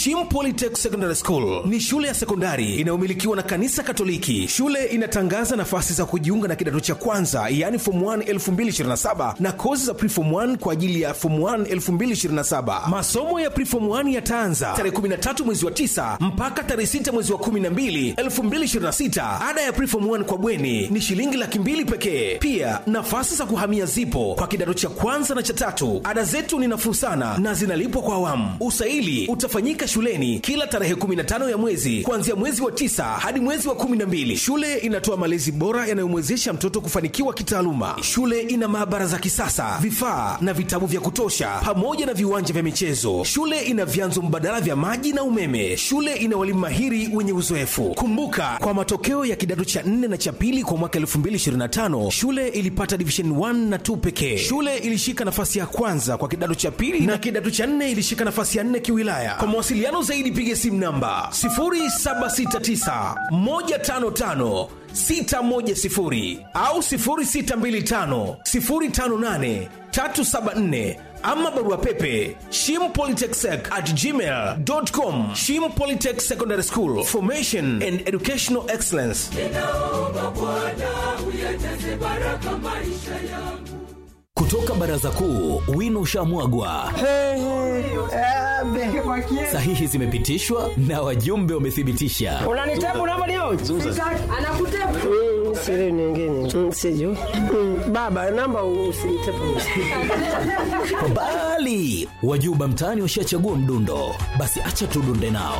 Shim Polytech Secondary School ni shule ya sekondari inayomilikiwa na kanisa Katoliki. Shule inatangaza nafasi za kujiunga na kidato cha kwanza, yaani form 1 2027 na kozi za preform 1 kwa ajili ya form 1 2027. Masomo ya preform 1 yataanza tarehe 13 mwezi wa 9 mpaka tarehe 6 mwezi wa 12 2026. Ada ya preform 1 kwa bweni ni shilingi laki mbili pekee. Pia nafasi za kuhamia zipo kwa kidato cha kwanza na cha tatu. Ada zetu ni nafuu sana na zinalipwa kwa awamu. Usaili utafanyika shuleni kila tarehe 15 ya mwezi kuanzia mwezi wa tisa hadi mwezi wa 12. Shule inatoa malezi bora yanayomwezesha mtoto kufanikiwa kitaaluma. Shule ina maabara za kisasa, vifaa na vitabu vya kutosha, pamoja na viwanja vya michezo. Shule ina vyanzo mbadala vya maji na umeme. Shule ina walimu mahiri wenye uzoefu. Kumbuka, kwa matokeo ya kidato cha 4 na cha pili kwa mwaka 2025 shule ilipata division 1 na 2 pekee. Shule ilishika nafasi ya kwanza kwa kidato cha pili na kidato cha 4 ilishika nafasi ya 4 kiwilaya. Kwa mawasiliano zaidi piga simu namba 0769 155 610 au 0625 058 374 ama barua pepe shimpolytechsec at gmail.com shim polytech secondary school formation and educational excellence ninaomba Bwana uyajaze baraka maisha yangu. kutoka baraza kuu wino ushamwagwa sahihi zimepitishwa na wajumbe wamethibitisha unanitabu namba leo Anakutepa. Mm, siri nyingine Mm, sijui Mm, baba namba usinitepu bali wajuba mtaani washachagua mdundo basi acha tudunde nao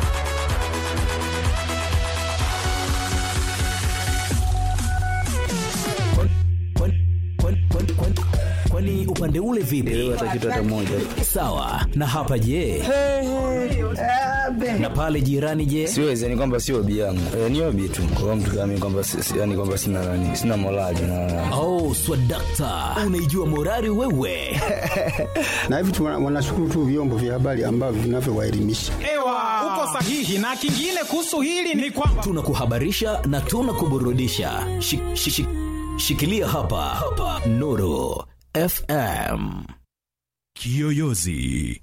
Kwani- kwani- kwani- kwani- kwani- kwani upande ule vipi sawa na hapa je na pale jirani je siwezi yani kwamba sio obi yangu e, ni obi tu kwa mtu kama mimi kwamba si- si- yani kwamba sina nani sina morali na oh swadakta unaijua morari wewe na hivi tu wana- wanashukuru tu vyombo vya habari ambavyo vinavyowaelimisha. Ewa, uko sahihi. Na kingine kuhusu hili ni kwamba tunakuhabarisha na tunakuburudisha Shi- shi- shi- shikilia hapa, hapa. nuru fm Kiyoyozi.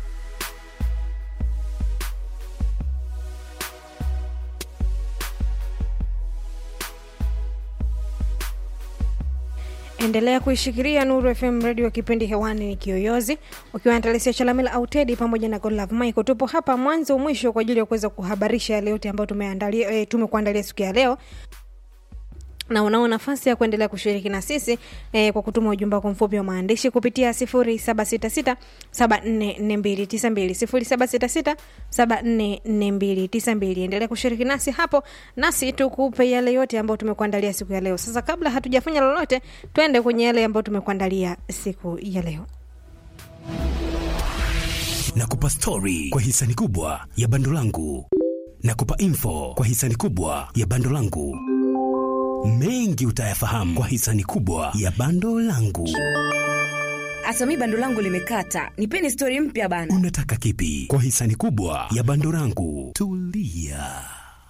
endelea kuishikilia nuru fm radio kipindi hewani ni kiyoyozi ukiwa na talisia chalamila au tedi pamoja na godlove michael tupo hapa mwanzo mwisho kwa ajili ya kuweza kuhabarisha yale yote ambayo tumeandalia e, tumekuandalia siku ya leo na unao nafasi ya kuendelea kushiriki na sisi eh, kwa kutuma ujumbe wako mfupi wa maandishi kupitia 0766744292 0766744292 endelea kushiriki nasi hapo nasi tukupe yale yote ambayo tumekuandalia siku ya leo sasa kabla hatujafanya lolote twende kwenye yale ambayo tumekuandalia siku ya leo Nakupa stori kwa hisani kubwa ya bando langu. Nakupa info kwa hisani kubwa ya bando langu. Mengi utayafahamu kwa hisani kubwa ya bando langu. hasa mi bando langu limekata nipeni stori mpya bana Unataka kipi kwa hisani kubwa ya bando langu? Tulia.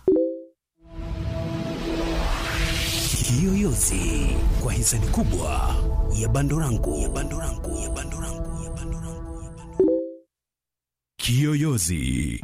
Kiyoyozi kwa hisani kubwa ya bando langu. Ya bando langu. Ya bando langu. Ya bando langu. Ya bando... Kiyoyozi.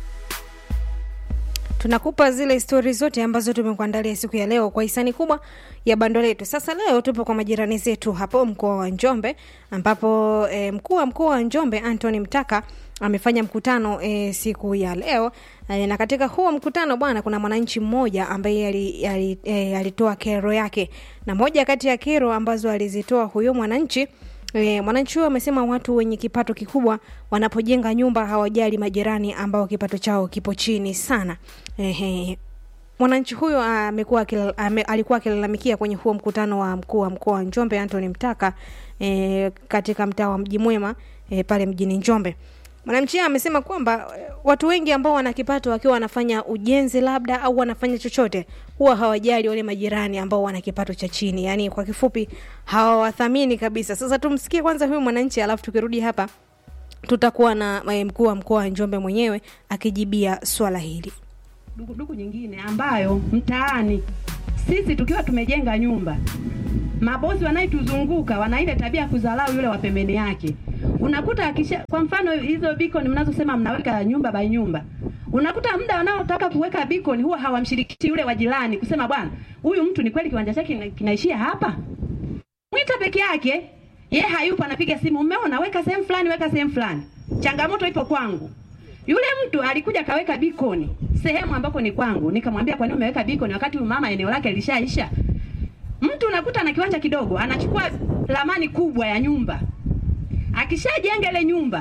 tunakupa zile stori zote ambazo tumekuandalia siku ya leo kwa hisani kubwa ya bando letu sasa leo tupo kwa majirani zetu hapo mkoa wa njombe ambapo e, mkuu wa mkoa wa njombe antony mtaka amefanya mkutano e, siku ya leo e, na katika huo mkutano bwana kuna mwananchi mmoja ambaye ali- ali- e, alitoa kero yake na moja kati ya kero ambazo alizitoa huyo mwananchi E, mwananchi huyo amesema watu wenye kipato kikubwa wanapojenga nyumba hawajali majirani ambao kipato chao kipo chini sana. Ehe. Mwananchi huyo amekuwa akilal- ame, alikuwa akilalamikia kwenye huo mkutano wa mkuu wa mkoa wa Njombe Anthony Mtaka e, katika mtaa wa Mji Mwema e, pale mjini Njombe. Mwananchi huyo amesema kwamba eh, watu wengi ambao wana kipato wakiwa wanafanya ujenzi labda au wanafanya chochote huwa hawajali wale majirani ambao wana kipato cha chini, yaani kwa kifupi hawawathamini kabisa. Sasa tumsikie kwanza huyu mwananchi, alafu tukirudi hapa tutakuwa na eh, mkuu wa mkoa wa Njombe mwenyewe akijibia swala hili. dukuduku nyingine ambayo mtaani sisi tukiwa tumejenga nyumba, mabosi wanayetuzunguka wana ile tabia ya kudharau yule wa pembeni yake. Unakuta akisha, kwa mfano hizo beacon mnazosema mnaweka nyumba by nyumba, unakuta muda wanaotaka kuweka beacon huwa hawamshirikishi yule wa jirani kusema, bwana, huyu mtu ni kweli kiwanja chake kina- kinaishia hapa, mwita peke yake, ye hayupo, anapiga simu, umeona, weka sehemu fulani, weka sehemu fulani. Changamoto ipo kwangu. Yule mtu alikuja kaweka beacon sehemu ambako ni kwangu, nikamwambia kwa nini umeweka beacon wakati huyu mama eneo lake lishaisha? Mtu unakuta na kiwanja kidogo, anachukua ramani kubwa ya nyumba, akishajenga ile nyumba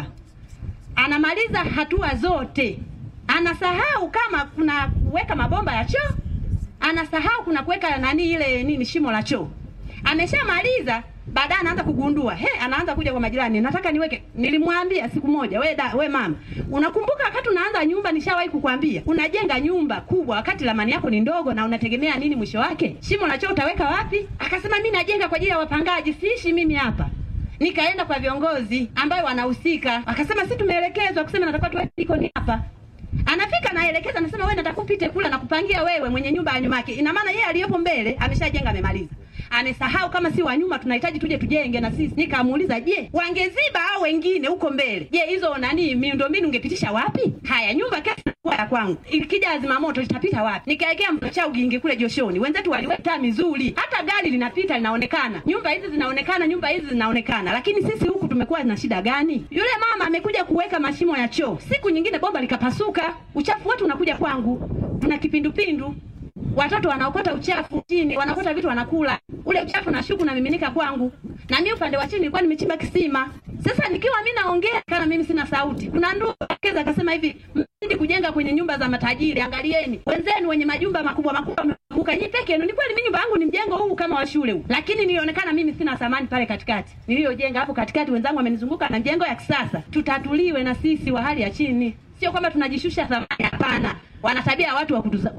anamaliza hatua zote, anasahau kama kuna kuweka mabomba ya choo, anasahau kuna kuweka nani ile nini shimo la choo. Ameshamaliza, baadaye anaanza kugundua, he, anaanza kuja kwa majirani, nataka niweke. Nilimwambia siku moja, we da, we mama, unakumbuka wakati unaanza nyumba, nishawahi kukwambia unajenga nyumba kubwa wakati ramani yako ni ndogo, na unategemea nini mwisho wake? Shimo la choo utaweka wapi? Akasema mimi najenga kwa ajili ya wapangaji, siishi mimi hapa. Nikaenda kwa viongozi ambayo wanahusika, akasema si tumeelekezwa kusema natakiwa tuweke beacon hapa. Anafika naelekeza, anasema wewe nataka upite kula na kupangia wewe mwenye nyumba ya nyuma yake. Ina maana yeye aliyepo mbele ameshajenga amemaliza. Amesahau kama si wa nyuma tunahitaji tuje tujenge na sisi. Nikamuuliza, je, wangeziba au wengine huko mbele? Je, hizo nani miundombinu ungepitisha wapi? Haya, nyumba kesi inakuwa ya kwangu. Ikija azima moto litapita wapi? Nikaekea mcha ugingi kule Joshoni. Wenzetu waliweka taa mizuri. Hata gari linapita linaonekana. Nyumba hizi zinaonekana, nyumba hizi zinaonekana. Lakini sisi huku tumekuwa na shida gani? Yule mama amekuja kuweka mashimo ya choo. Siku nyingine bomba likapasuka. Uchafu wote unakuja kwangu. Tuna kipindupindu. Watoto wanaokota uchafu chini, wanaokota vitu wanakula. Ule uchafu na shuku unamiminika kwangu. Na mimi upande wa chini nilikuwa nimechimba kisima. Sasa nikiwa mimi naongea kana mimi sina sauti. Kuna ndugu akeza akasema hivi, mzidi kujenga kwenye nyumba za matajiri, angalieni. Wenzenu wenye majumba makubwa makubwa mmeanguka nyinyi peke yenu. Ni kweli mimi nyumba yangu ni mjengo huu kama wa shule huu. Lakini nilionekana mimi sina thamani pale katikati. Niliyojenga hapo katikati wenzangu wamenizunguka na mjengo ya kisasa. Tutatuliwe na sisi wa hali ya chini. Sio kwamba tunajishusha thamani, hapana. Wana tabia ya watu wa kutuza,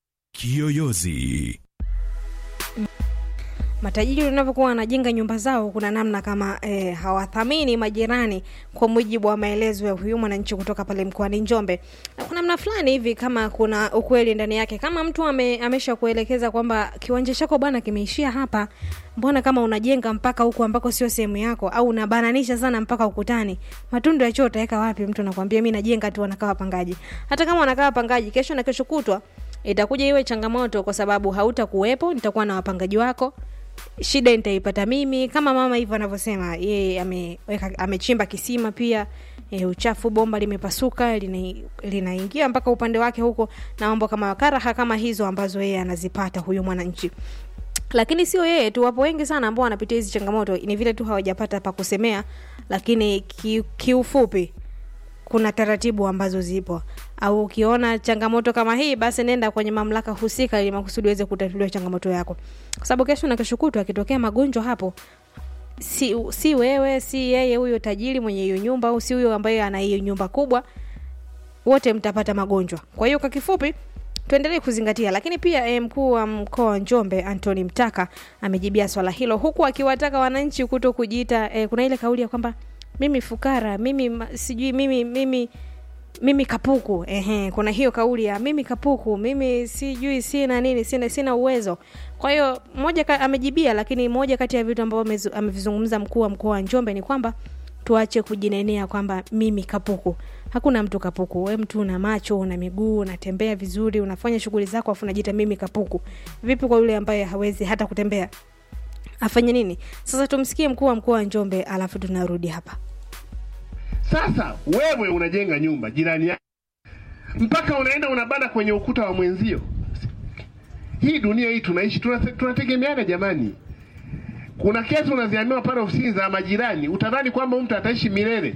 Kiyoyozi. matajiri wanavyokuwa wanajenga nyumba zao kuna namna kama eh, hawathamini majirani kwa mujibu wa maelezo ya huyu mwananchi kutoka pale mkoani njombe na kuna namna fulani hivi kama kuna ukweli ndani yake kama mtu ame, amesha kuelekeza kwamba kiwanja chako bwana kimeishia hapa mbona kama unajenga mpaka huku ambako sio sehemu yako au unabananisha sana mpaka ukutani matundu ya choo utaweka wapi mtu anakwambia mi najenga tu wanakaa wapangaji hata kama wanakaa wapangaji kesho na kesho kutwa itakuja iwe changamoto kwa sababu hautakuwepo nitakuwa na wapangaji wako shida nitaipata mimi kama mama hivyo anavyosema yeye ameweka amechimba kisima pia e, uchafu bomba limepasuka lina- linaingia mpaka upande wake huko na mambo kama karaha kama hizo ambazo yeye anazipata huyo mwananchi lakini sio yeye tu wapo wengi sana ambao wanapitia hizi changamoto ni vile tu hawajapata pa kusemea lakini ki, kiufupi kuna taratibu ambazo zipo au ukiona changamoto kama hii basi nenda kwenye mamlaka husika ili makusudi uweze kutatuliwa changamoto yako kwa sababu kesho na kesho kutwa akitokea magonjwa hapo si, si wewe si yeye huyo tajiri mwenye hiyo nyumba au si huyo ambaye ana hiyo nyumba kubwa wote mtapata magonjwa kwa hiyo kwa kifupi tuendelee kuzingatia lakini pia eh, mkuu wa mkoa wa njombe antony mtaka amejibia swala hilo huku akiwataka wananchi kuto kujiita eh, kuna ile kauli ya kwamba mimi fukara mimi ma- sijui mimi mimi mimi kapuku ehe kuna hiyo kauli ya mimi kapuku mimi sijui sina nini sina sina uwezo kwa hiyo moja ka, amejibia lakini moja kati ya vitu ambavyo amezu- amevizungumza mkuu wa mkoa wa njombe ni kwamba tuache kujinenea kwamba mimi kapuku hakuna mtu kapuku we mtu una macho una miguu unatembea vizuri unafanya shughuli zako afu unajiita mimi kapuku vipi kwa yule ambaye hawezi hata kutembea afanye nini sasa tumsikie mkuu wa mkoa wa njombe alafu tunarudi hapa Sasa wewe unajenga nyumba jirani yako, mpaka unaenda unabana kwenye ukuta wa mwenzio. Hii dunia hii tunaishi, tunate- tunategemeana jamani. Kuna kesi unaziamiwa pale ofisini za majirani, utadhani kwamba mtu ataishi milele,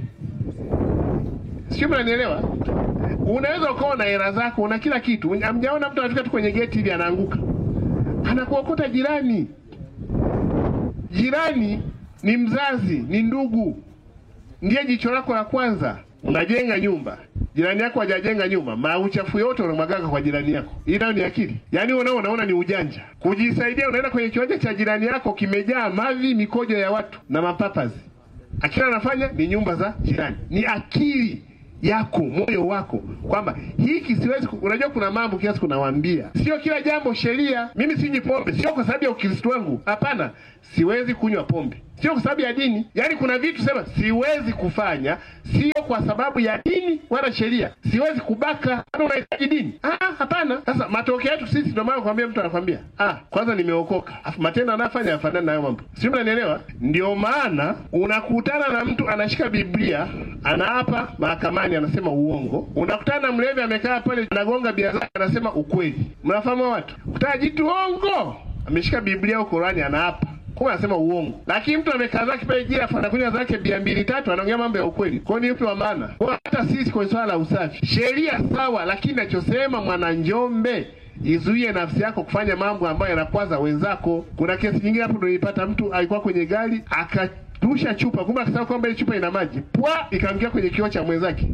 sio? Mnanielewa? Unaweza ukawa na hela zako, una kila kitu, amjaona mtu anafika tu kwenye geti hivi anaanguka, anakuokota jirani. Jirani ni mzazi, ni ndugu ndiye jicho lako la kwanza. Unajenga nyumba, jirani yako hajajenga nyumba, mauchafu yote unamwagaga kwa jirani yako. Hii nayo ni akili? Yaani unao unaona ni ujanja kujisaidia. Unaenda kwenye kiwanja cha jirani yako kimejaa mavi, mikojo ya watu na mapapazi, akila anafanya ni nyumba za jirani. Ni akili yako moyo wako kwamba hiki siwezi ku- unajua kuna mambo kiasi kunawaambia sio kila jambo sheria mimi sinywi pombe sio kwa sababu ya ukristo wangu hapana siwezi kunywa pombe sio kwa sababu ya dini yaani kuna vitu sema siwezi kufanya sio kwa sababu ya dini wala sheria siwezi kubaka bado unahitaji dini ah hapana sasa matokeo yetu sisi ndio maana kwambia mtu anakwambia ah kwanza nimeokoka afu matendo anayofanya yafanani na hayo mambo sio mnanielewa ndio maana unakutana na mtu anashika biblia anaapa mahakamani anasema uongo unakutana na mlevi amekaa pale anagonga bia zake anasema ukweli mnafahamu hao watu kutana jitu ongo ameshika biblia au Qurani anaapa kumbe anasema uongo lakini mtu amekaa zake pale jira afu anakunywa zake bia mbili tatu anaongea mambo ya ukweli kwao ni upi wa maana kwa hata sisi kwenye swala la usafi sheria sawa lakini nachosema mwananjombe izuie nafsi yako kufanya mambo ambayo yanakwaza wenzako kuna kesi nyingine hapo ndio nilipata mtu alikuwa kwenye gari akatusha chupa kumbe akasema kwamba ile chupa ina maji pwa ikaangia kwenye kioo cha mwenzake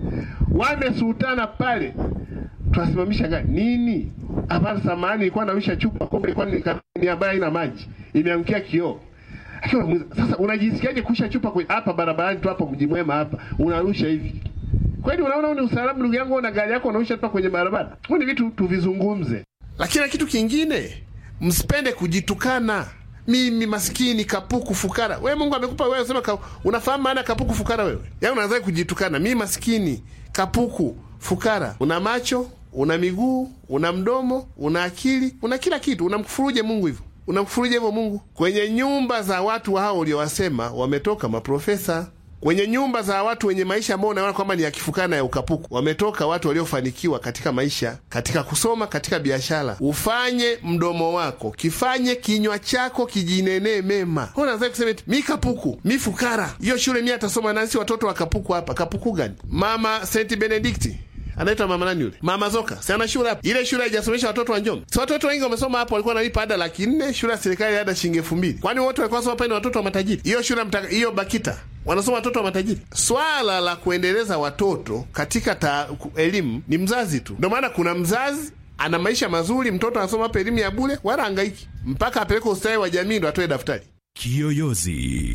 wamesutana pale tunasimamisha gari nini hapana samani ilikuwa nawisha chupa kumbe ilikuwa ni ni ambayo haina maji imeangukia kioo Akiwa anamuuliza, sasa unajisikiaje kusha chupa kwe- hapa barabarani tu hapo mji mwema hapa unarusha hivi kweli unaona huu ni usalama ndugu yangu una gari yako unarusha chupa kwenye barabara huu ni vitu tuvizungumze lakini na kitu kingine msipende kujitukana mimi maskini kapuku fukara wewe mungu amekupa wewe sema ka, unafahamu maana ya kapuku fukara wewe yaani unaanza kujitukana mimi maskini kapuku fukara una macho una miguu una mdomo una akili una kila kitu unamkufuruje mungu hivyo unamkufuruje hivyo mungu kwenye nyumba za watu hao uliowasema wametoka maprofesa kwenye nyumba za watu wenye maisha ambao unaona kwamba ni ya kifukana ya ukapuku wametoka watu waliofanikiwa katika maisha katika kusoma katika biashara ufanye mdomo wako kifanye kinywa chako kijinenee mema Wewe unaanza kusema eti mi kapuku mi fukara hiyo shule mi atasoma nasi watoto wa kapuku hapa kapuku gani mama st benedikti anaitwa mama nani yule mama zoka si ana shule hapo ile shule haijasomesha watoto wa njombe si watoto wengi wamesoma hapo walikuwa wanalipa ada laki nne shule ya serikali ada shilingi elfu mbili kwani wote walikuwa soma pale ni watoto wa matajiri hiyo shule mtaka- hiyo bakita wanasoma watoto wa matajiri swala la kuendeleza watoto katika ta, ku- elimu ni mzazi tu ndio maana kuna mzazi ana maisha mazuri mtoto anasoma hapa elimu ya bule wala angaiki mpaka apeleke ustawi wa jamii ndo atoe daftari Kiyoyozi.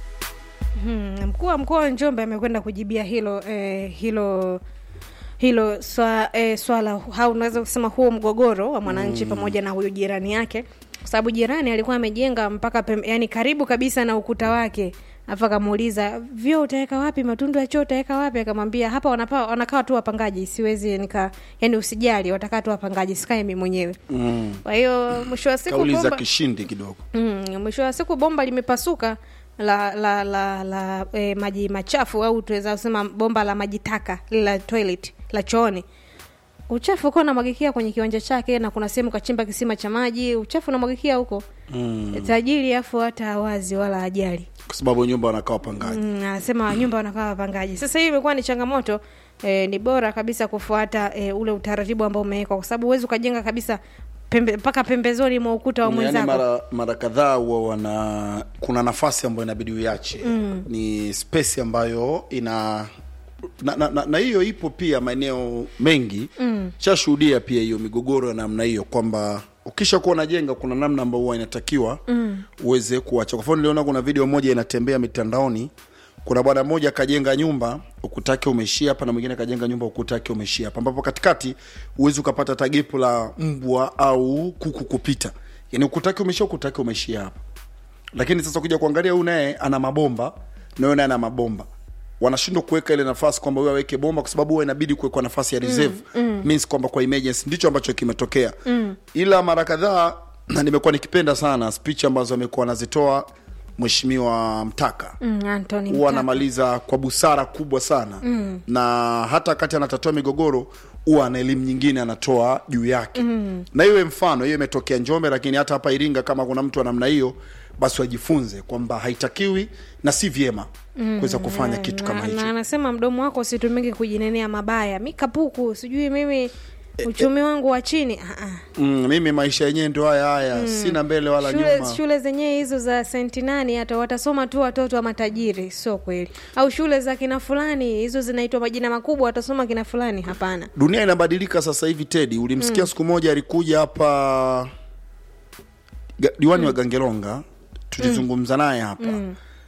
Hmm, mkuu wa mkoa wa Njombe amekwenda kujibia hilo eh, hilo hilo swa, eh, swala au unaweza kusema huo mgogoro wa mwananchi Mm. pamoja na huyo jirani yake kwa sababu jirani alikuwa amejenga mpaka pem, yani karibu kabisa na ukuta wake afu akamuuliza vyoo utaweka wapi matundu ya choo utaweka wapi akamwambia hapa wanapa, wanakaa tu wapangaji siwezi nika yani usijali watakaa tu wapangaji sikae mimi mwenyewe Mm. kwa hiyo mwisho wa siku kauli za bomba, kishindi kidogo Mm, mwisho wa siku bomba limepasuka la la la, la e, maji machafu au tunaweza kusema bomba la maji taka lile la toilet la chooni uchafu uko unamwagikia kwenye kiwanja chake na kuna sehemu kachimba kisima cha maji uchafu unamwagikia huko mm. tajiri afu hata hawazi wala ajali kwa sababu nyumba wanakaa wapangaji Mm, anasema nyumba wanakaa wapangaji sasa hii imekuwa ni changamoto e, ni bora kabisa kufuata e, ule utaratibu ambao umewekwa kwa sababu huwezi ukajenga kabisa pembe, mpaka pembezoni mwa ukuta wa yaani mwenzako mara mara kadhaa huwa wana kuna nafasi ambayo inabidi uiache Mm. ni space ambayo ina na, na, na, na hiyo ipo pia maeneo mengi Mm. shashuhudia pia hiyo migogoro ya namna hiyo kwamba ukisha kuwa unajenga kuna namna ambayo huwa inatakiwa Mm. uweze kuacha kwa mfano niliona kuna video moja inatembea mitandaoni kuna bwana mmoja akajenga nyumba ukutake umeishia hapa na mwingine akajenga nyumba ukutake umeishia hapa ambapo katikati huwezi ukapata tagipu la mbwa au kuku kupita yani ukutake umeishia ukutake umeishia hapa lakini sasa kuja kuangalia huyu naye ana mabomba na huyu naye ana mabomba wanashindwa kuweka ile nafasi kwamba huyu aweke bomba kwa sababu huwa inabidi kuwekwa nafasi ya reserve Mm, mm. means kwamba kwa emergency ndicho ambacho kimetokea Mm. ila mara kadhaa na nimekuwa nikipenda sana speech ambazo amekuwa anazitoa mheshimiwa mtaka Mm, Anthony huwa Mtaka. anamaliza kwa busara kubwa sana Mm. na hata wakati anatatua migogoro huwa ana elimu nyingine anatoa juu yake Mm. na iwe mfano hiyo imetokea njombe lakini hata hapa iringa kama kuna mtu wa namna hiyo basi wajifunze kwamba haitakiwi na si vyema Mm, kuweza kufanya na- kitu kama na- hicho na anasema mdomo wako usitumike kujinenea mabaya mi kapuku sijui mimi uchumi wangu wa chini Ah, ah. mm, mimi maisha yenyewe ndio haya haya Mm. sina mbele wala shule, nyuma shule zenyewe hizo za senti nani hata watasoma tu watoto wa matajiri sio kweli au shule za kina fulani hizo zinaitwa majina makubwa watasoma kina fulani hapana dunia inabadilika sasa hivi tedi ulimsikia Mm. siku moja alikuja hapa ga- diwani wa gangelonga tulizungumza naye hapa mm.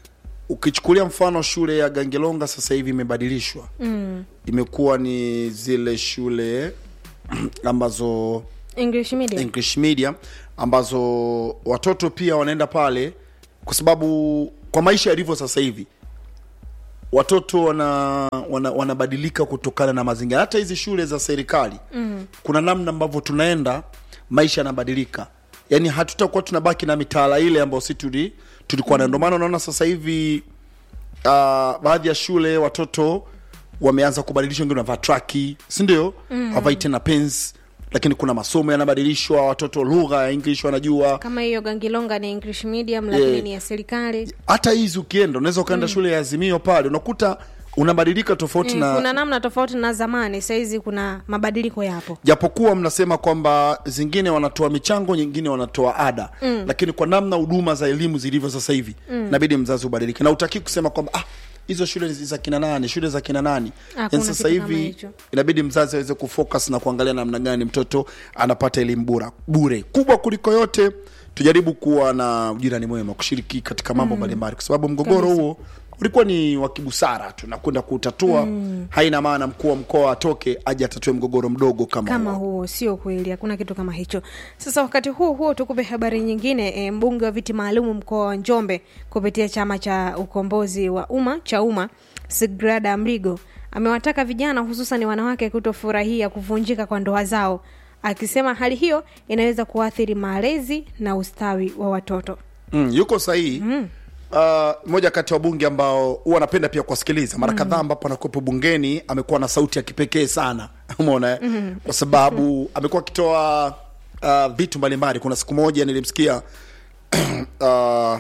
ukichukulia mfano shule ya gangelonga sasa hivi imebadilishwa mm. imekuwa ni zile shule ambazo english medium english media ambazo watoto pia wanaenda pale kwa sababu kwa maisha yalivyo sasa hivi watoto wana, wana, wanabadilika kutokana na mazingira hata hizi shule za serikali mm. kuna namna ambavyo tunaenda maisha yanabadilika yaani hatutakuwa tunabaki na mitaala ile ambayo si tuli, tulikuwa nayo ndio maana unaona sasa hivi uh, baadhi ya shule watoto wameanza kubadilisha wengine wanavaa traki sindio Mm. havai tena pens lakini kuna masomo yanabadilishwa watoto lugha ya english wanajua kama hiyo gangilonga ni english medium lakini Eh. ni ya serikali hata hizi ukienda unaweza ukaenda Mm. shule ya azimio pale unakuta unabadilika tofauti Mm, na kuna namna tofauti na zamani sahizi kuna mabadiliko yapo japokuwa mnasema kwamba zingine wanatoa michango nyingine wanatoa ada Mm. lakini kwa namna huduma za elimu zilivyo sasa hivi Mm. inabidi mzazi ubadilike na utaki kusema kwamba ah, hizo shule ni za kina nani shule za kina nani Hakuna yani sasa kitu kama hivi hicho. inabidi mzazi aweze kufocus na kuangalia namna gani mtoto anapata elimu bora bure kubwa kuliko yote tujaribu kuwa na ujirani mwema kushiriki katika mambo Mm. mbalimbali kwa sababu mgogoro Kabisa. huo ulikuwa ni wa kibusara tu na kwenda kutatua Mm. haina maana mkuu wa mkoa atoke aje atatue mgogoro mdogo kama, kama huo. huo sio kweli hakuna kitu kama hicho sasa wakati huo huo tukupe habari nyingine e, mbunge wa viti maalumu mkoa wa njombe kupitia chama cha ukombozi wa umma cha umma sigrada mrigo amewataka vijana hususan wanawake kutofurahia kuvunjika kwa ndoa zao akisema hali hiyo inaweza kuathiri malezi na ustawi wa watoto mm, yuko sahihi mm. Uh, moja kati ya wabunge ambao huwa anapenda pia kuwasikiliza mara Mm. kadhaa ambapo anakuwepo bungeni amekuwa na sauti ya kipekee sana umeona eh? Mhm. kwa sababu amekuwa akitoa uh, vitu mbalimbali kuna siku moja nilimsikia uh,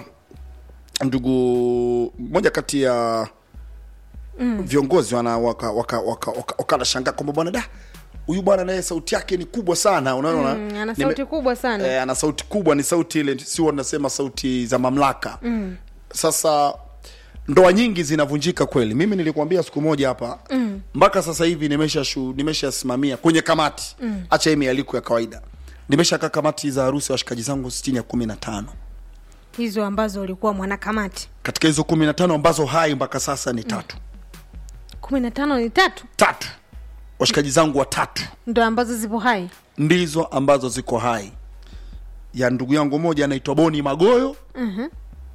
ndugu moja kati ya Mm. viongozi wana waka waka waka, waka, waka nashangaa kwamba bwana da huyu bwana naye sauti yake ni kubwa sana unaona Mm, ana Nime- sauti kubwa sana eh, ana sauti kubwa ni sauti ile sio nasema sauti za mamlaka mm. sasa ndoa nyingi zinavunjika kweli mimi nilikwambia siku moja hapa Mm. mpaka sasa hivi nimesha shu, nimeshasimamia kwenye kamati Mm. hacha hii mialiko ya kawaida nimeshakaa kamati za harusi ya washikaji zangu sitini ya kumi na tano hizo ambazo ulikuwa mwanakamati katika hizo kumi na tano ambazo hai mpaka sasa ni tatu kumi na tano ni tatu tatu washikaji zangu watatu ndo ambazo zipo hai ndizo ambazo ziko hai ya ndugu yangu moja anaitwa boni magoyo Mhm,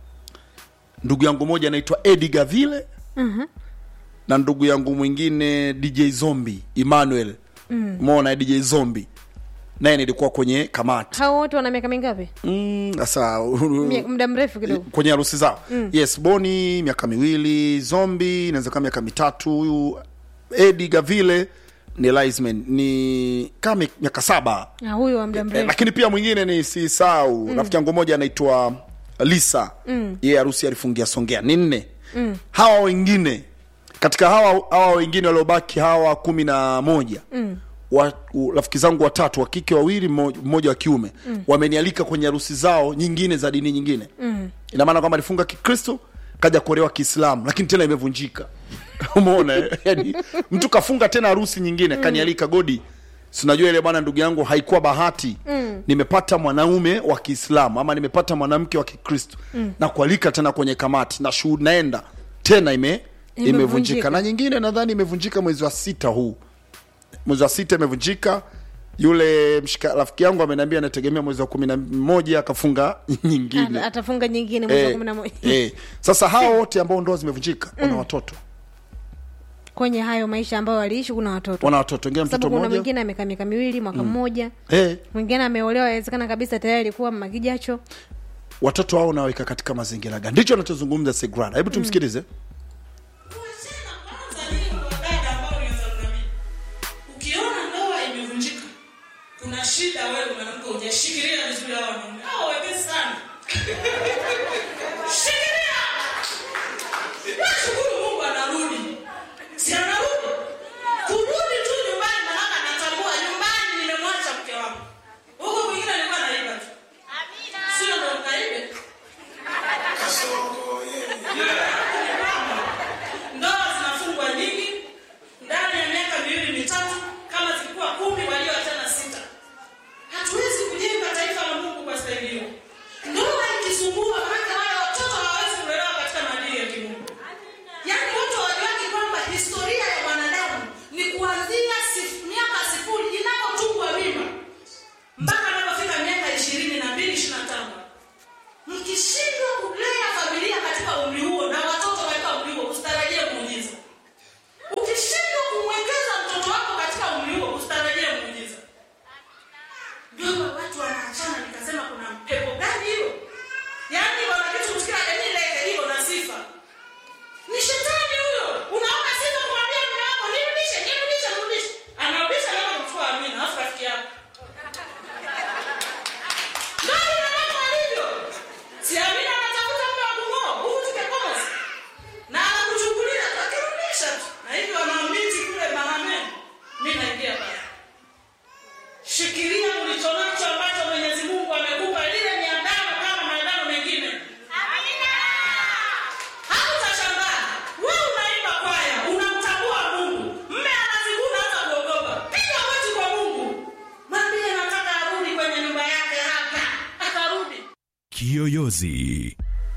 ndugu yangu moja anaitwa edi gavile mhm, na ndugu yangu mwingine dj zombi emmanuel mm. umeona dj zombi naye nilikuwa kwenye kamati hao wote wana miaka mingapi Mm, sasa Mie- muda mrefu kidogo kwenye harusi zao Mm. yes boni miaka miwili zombi inaweza kama miaka mitatu huyu edi gavile ni Liesman, ni kama miaka saba na huyu wa muda eh, mrefu lakini pia mwingine ni sisau Mm. rafiki yangu moja anaitwa lisa Mm. yeye harusi alifungia songea ni nne Mm, hawa wengine katika hawa hawa wengine waliobaki hawa kumi na moja mm, wa, u- rafiki zangu watatu wa kike wawili mmo- mmoja wa kiume Mm. wamenialika kwenye harusi zao nyingine za dini nyingine mm. ina maana kwamba alifunga kikristo kaja kuolewa kiislamu lakini tena imevunjika umeona eh? yani, mtu kafunga tena harusi nyingine Mm. kanialika godi sinajua ile bwana ndugu yangu haikuwa bahati Mm. nimepata mwanaume wa kiislamu ama nimepata mwanamke wa kikristo Mm. na kualika tena kwenye kamati na shuhudi naenda tena ime Imevunjika. imevunjika na nyingine nadhani imevunjika mwezi wa sita huu mwezi wa sita imevunjika yule mshika rafiki yangu ameniambia anategemea mwezi wa kumi na moja akafunga nyingine Ata- atafunga nyingine mwezi wa Eh, kumi na moja eh. sasa hao wote ambao ndoa zimevunjika wana Mm. watoto kwenye hayo maisha ambayo waliishi kuna watoto wana watoto wengine Kwa mtoto sababu kuna mmoja mwingine amekaa miaka miwili mwaka Mm. mmoja eh, mwingine ameolewa awezekana kabisa tayari alikuwa makijacho watoto hao unaweka katika mazingira gani ndicho anachozungumza segrada hebu tumsikilize ukiona ndoa imevunjika kuna shida wewe mwanamke hujashikilia vizuri hao wanaume hao wepesi sana shikilia nashukuru mungu anarudi si anarudi kurudi tu nyumbani maana natambua nyumbani nimemwacha mke wangu huko kwingine alikuwa naiba tu sio ndo mkaibe ndoa zinafungwa nyingi ndani ya miaka miwili mitatu kama zilikuwa kumi walioachana sita hatuwezi kujenga taifa la mungu kwa staili hiyo ndoa ikisumbuka Kiyoyozi.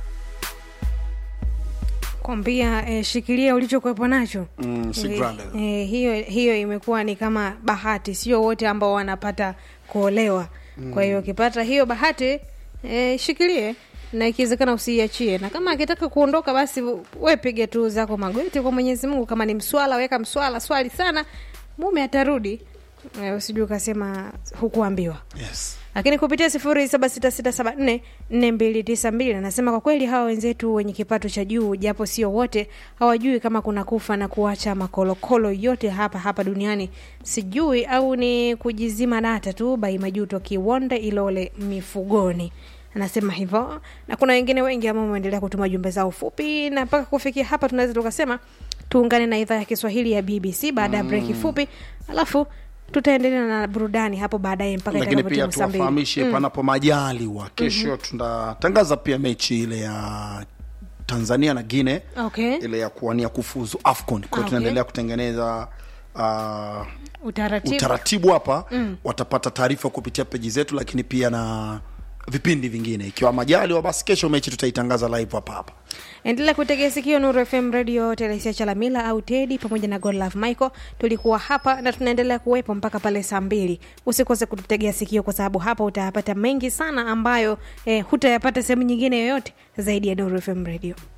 kwambia eh, shikilia ulichokuwepo nacho Mm, si Eh, brother. eh, hiyo hiyo imekuwa ni kama bahati sio wote ambao wanapata kuolewa Mm. kwa hiyo ukipata hiyo bahati eh, shikilie na ikiwezekana usiiachie na kama akitaka kuondoka basi we piga tu zako magoti kwa mwenyezi mungu kama ni mswala weka mswala swali sana mume atarudi eh, usijui ukasema hukuambiwa yes. lakini kupitia sifuri saba sita sita saba nne nne mbili tisa mbili anasema kwa kweli hawa wenzetu wenye kipato cha juu japo sio wote hawajui kama kuna kufa na kuacha makolokolo yote hapa hapa duniani sijui au ni kujizima data tu bai majuto kiwonde ilole mifugoni anasema hivyo na kuna wengine wengi ambao wameendelea kutuma jumbe zao fupi na mpaka kufikia hapa tunaweza tukasema tuungane na idhaa ya kiswahili ya bbc baada ya Mm. breki fupi alafu tutaendelea na burudani hapo baadaye mpaka lakini pia itakapotimu saa mbili. tuwafahamishe Mm. panapo majaliwa kesho Mhm. tunatangaza pia mechi ile ya tanzania na guine okay ile ya kuwania kufuzu afcon kwa hiyo Okay. tunaendelea kutengeneza uh, utaratibu, utaratibu hapa Mm. watapata taarifa kupitia peji zetu lakini pia na vipindi vingine ikiwa majaliwa basi kesho mechi tutaitangaza live hapa hapa endelea kutegea sikio nuru fm radio telesia chalamila au tedi pamoja na godlove michael tulikuwa hapa na tunaendelea kuwepo mpaka pale saa mbili usikose kututegea sikio kwa sababu hapa utayapata mengi sana ambayo eh, hutayapata sehemu nyingine yoyote zaidi ya nuru fm radio